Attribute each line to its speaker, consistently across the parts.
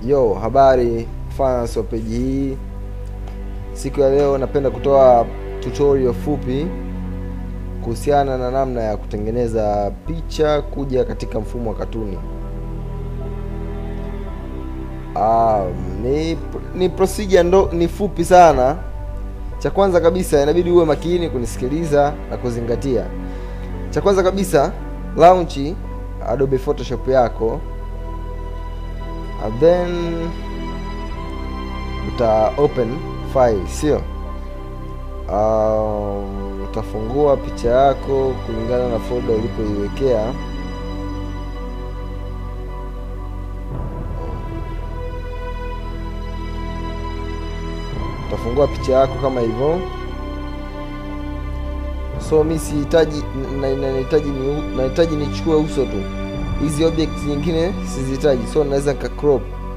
Speaker 1: Yo, habari fans wa peji hii. Siku ya leo napenda kutoa tutorial fupi kuhusiana na namna ya kutengeneza picha kuja katika mfumo wa katuni. Um, ni ni procedure ndo ni fupi sana. Cha kwanza kabisa inabidi uwe makini kunisikiliza na kuzingatia. Cha kwanza kabisa launch Adobe Photoshop yako and then uta open file sio um, utafungua picha yako kulingana na folder ulipoiwekea utafungua picha yako kama hivyo so mi sihitaji na- na- nahitaji ni- nahitaji nichukue uso tu hizi objects nyingine sizihitaji so naweza nika crop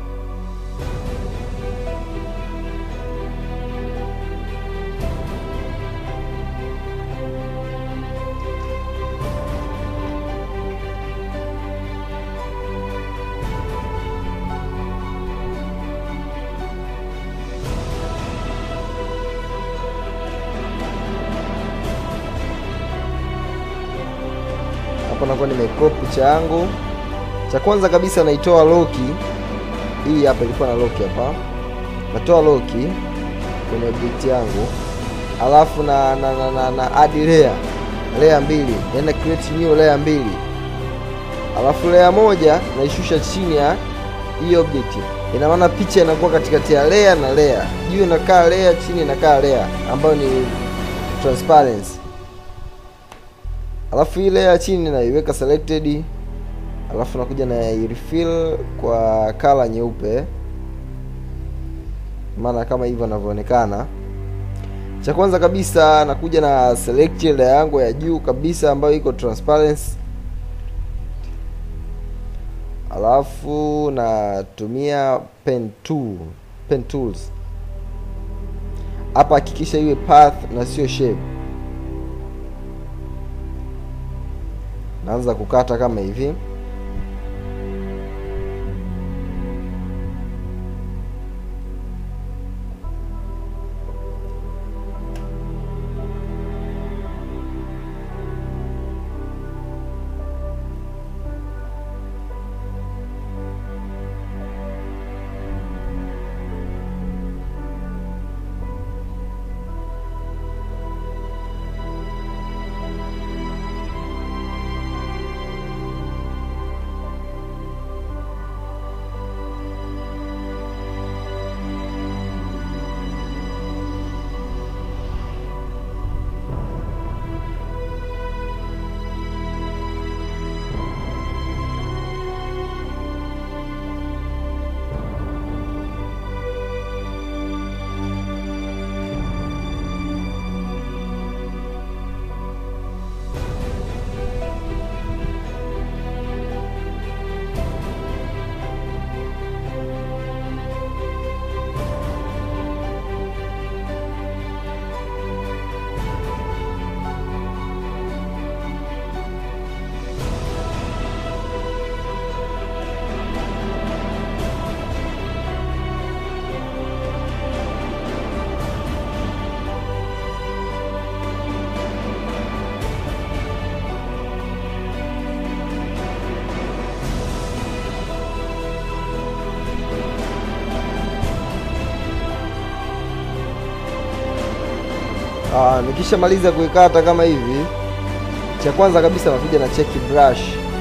Speaker 1: hapa nakuwa nimecrop picha yangu cha kwanza kabisa naitoa loki hii hapa ilikuwa na loki hapa natoa loki kwenye object yangu alafu na na, na, na, na add layer layer mbili yani na create new layer mbili alafu layer moja naishusha chini ya hii object ina maana picha inakuwa katikati ya layer na layer juu inakaa layer chini inakaa layer ambayo ni transparency alafu ile ya chini naiweka selected alafu nakuja na refill kwa kala nyeupe maana kama hivyo inavyoonekana cha kwanza kabisa nakuja na select layer yangu ya juu kabisa ambayo iko transparency alafu natumia pen tool pen tools hapa hakikisha iwe path na sio shape naanza kukata kama hivi Ah, nikishamaliza kuikata kama hivi cha kwanza kabisa nakuja na check brush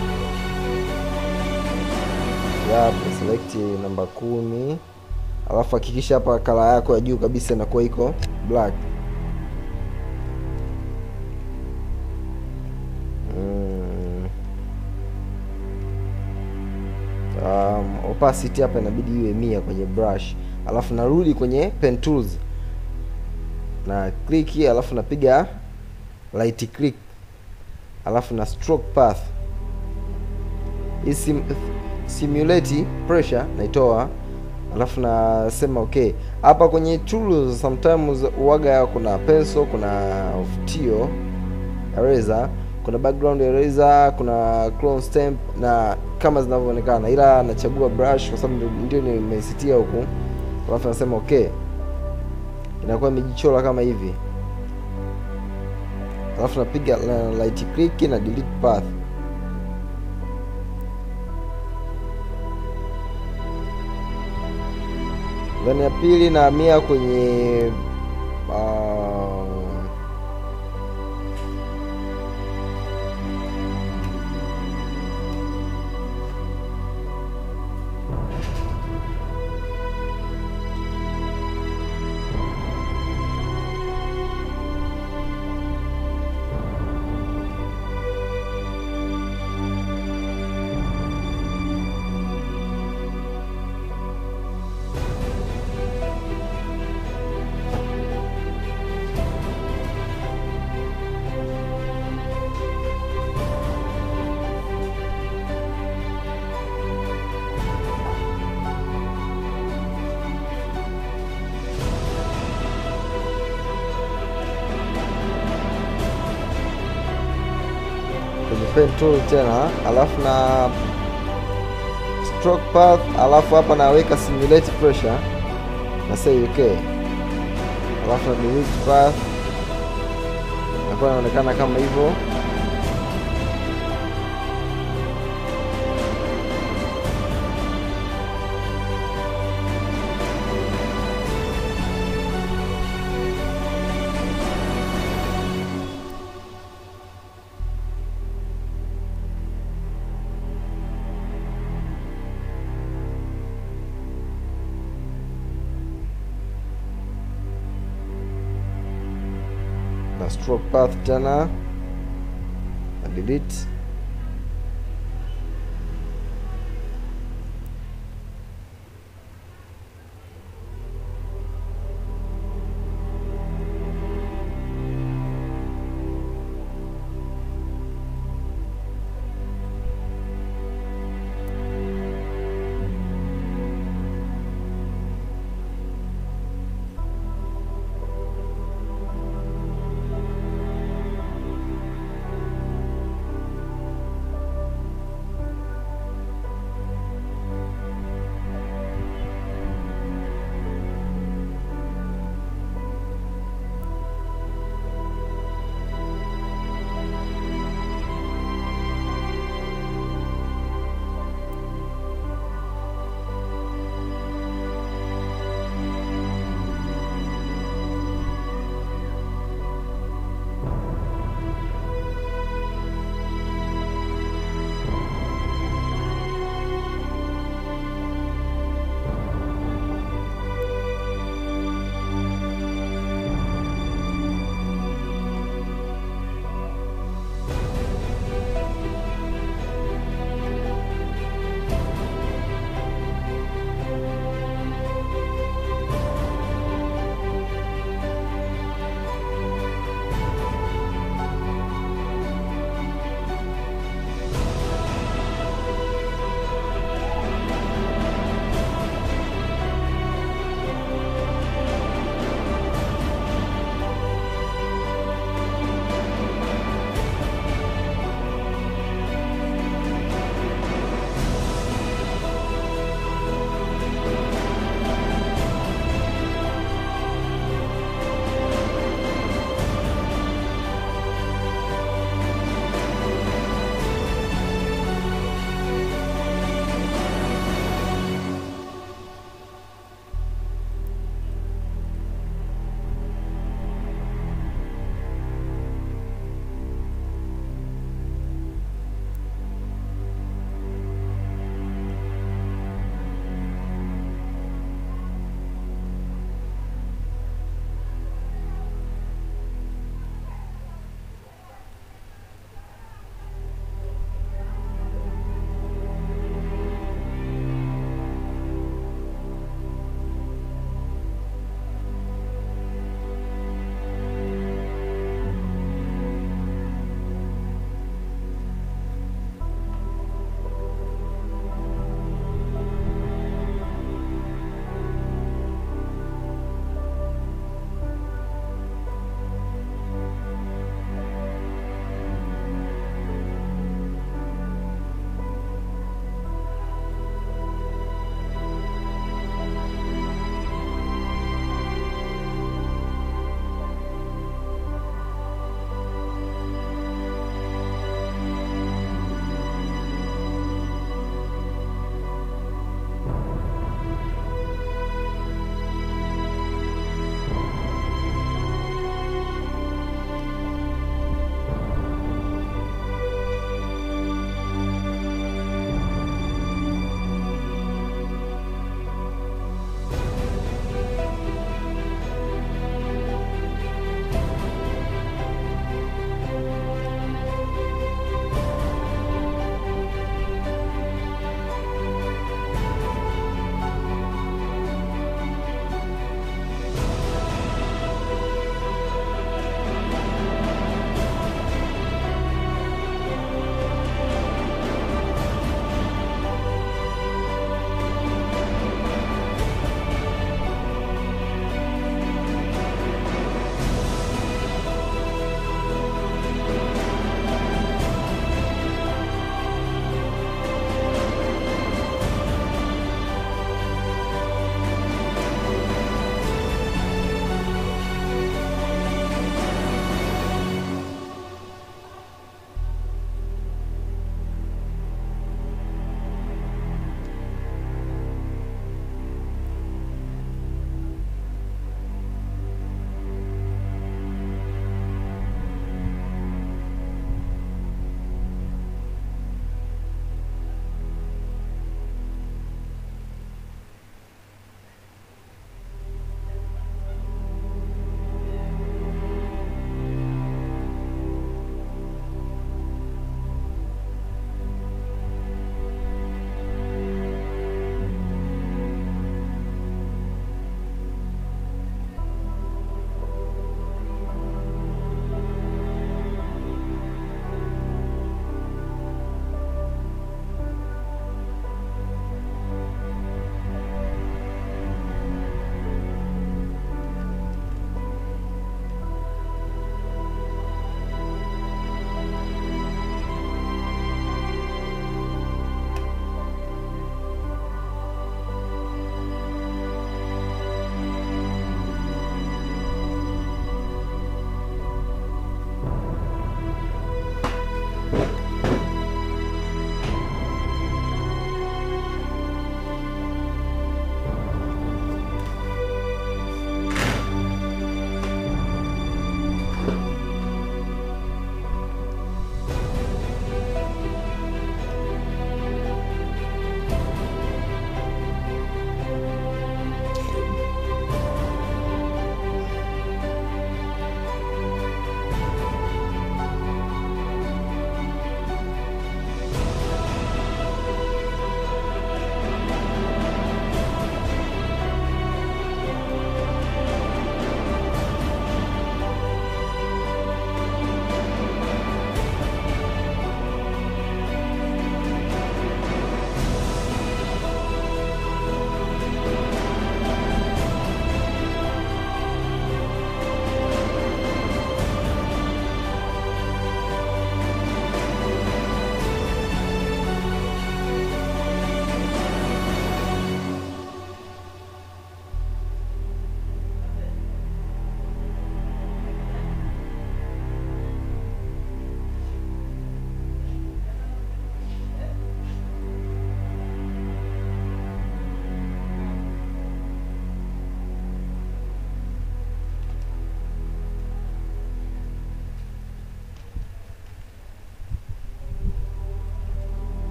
Speaker 1: yap select namba kumi alafu hakikisha hapa kala yako ya juu kabisa inakuwa iko black mm. um, opacity hapa inabidi iwe mia kwenye brush alafu narudi kwenye pen tools na click alafu napiga right click alafu na stroke path hii sim, simulate pressure naitoa alafu nasema okay hapa kwenye tools sometimes uwaga kuna pencil kuna ufutio eraser kuna background eraser kuna clone stamp na kama zinavyoonekana ila nachagua brush kwa sababu ndio nimesitia huku alafu nasema okay inakuwa imejichora kama hivi alafu napiga na right click na delete path then ya pili nahamia kwenye uh, kwenye pen tool tena alafu na stroke path alafu hapa naweka simulate pressure na say okay alafu na delete path nakuwa inaonekana kama hivyo na stroke path tena na delete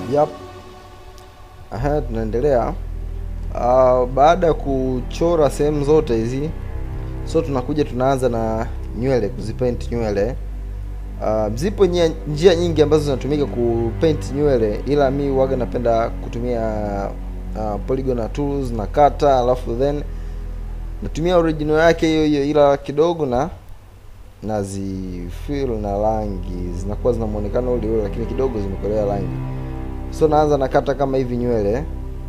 Speaker 1: Yep. Aha, tunaendelea. Uh, baada ya kuchora sehemu zote hizi, so tunakuja tunaanza na nywele, kuzipaint nywele. Uh, zipo njia, njia nyingi ambazo zinatumika kupaint nywele, ila mi waga napenda kutumia uh, polygon tools na kata, alafu then natumia original yake hiyo hiyo, ila kidogo na nazifill na rangi, zinakuwa zina muonekano ule ule, lakini kidogo zimekolea rangi. So naanza nakata kama hivi nywele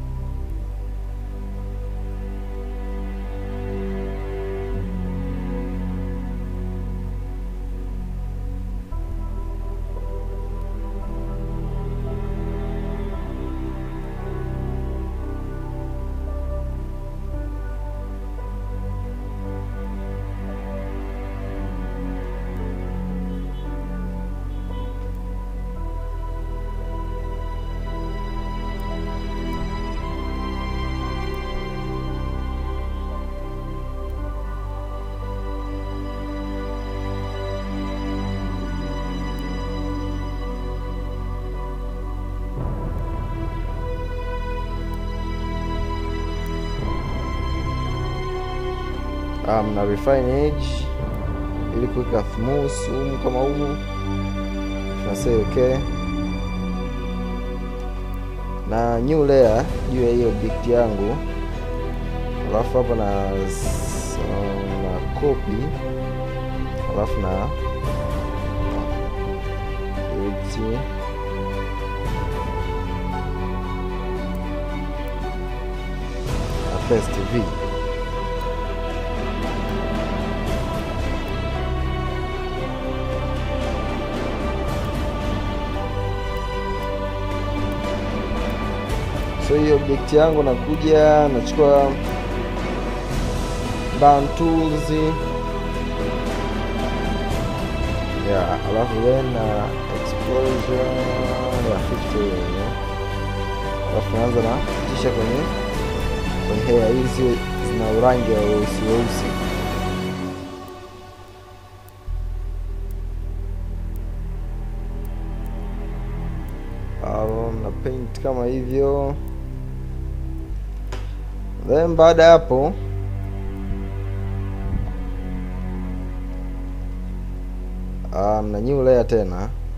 Speaker 1: um, na refine edge ili kuweka smooth humu kama humu tunasema okay, na new layer juu ya hiyo object yangu, alafu hapa na na copy, alafu na edge na paste v so hii object yangu nakuja nachukua burn tools yeah, alafu then na exposure ya 50 yeah. alafu naanza na kisha kwenye kwenye hair ili ziwe zina urangi wa weusi weusi um, na paint kama hivyo then baada ya hapo um, na new layer tena